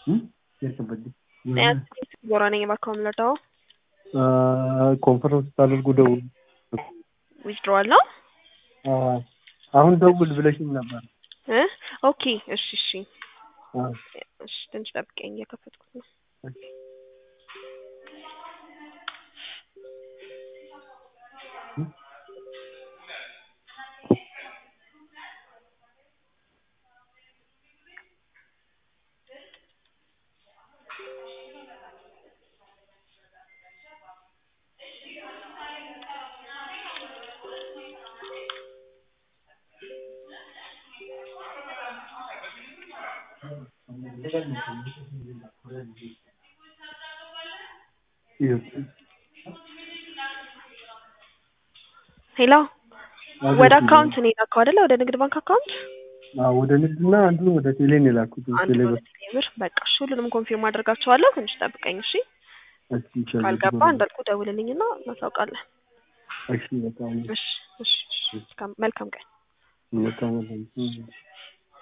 ቦራ ነኝ እባክዎ የምንረዳው ኮንፈረንስ ታደርጉ ደውሉ። ዊዝድሮዋል ነው አሁን ደውል ብለሽኝ ነበር። እ ኦኬ እሺ እሺ አዎ። እሺ ትንሽ ጠብቀኝ እየከፈትኩት ነው። ሄሎ ወደ አካውንት ነው የላከው አይደለ? ወደ ንግድ ባንክ አካውንት አዎ፣ ወደ ንግድና አንዱ ወደ ቴሌ ነው የላኩት። አንዱ ቴሌ ወደ ቴሌብር። በቃ እሺ፣ ሁሉንም ኮንፊርም አድርጋቸዋለሁ። ትንሽ ጠብቀኝ እሺ። ካልገባ እንዳልኩ ደውልልኝና እናሳውቃለን። እሺ፣ በጣም እሺ እሺ እሺ። መልካም ቀን። በጣም